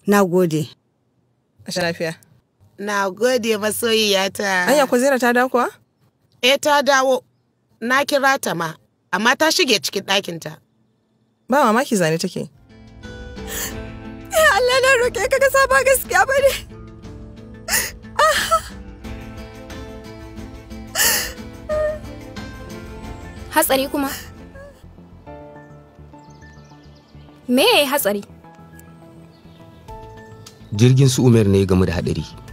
Na gode. A sha lafiya. Na gode masoyiyata. Anya ko Zainab ta dawo kuwa? Eh ta dawo. Na kira ta ma, amma ta shige cikin ɗakinta. Ba mamaki zane take. Ya Allah na roƙe ka ka sa ba gaskiya ba ne. Hatsari kuma? Me ya yi hatsari? jirgin su umar ne game da hadari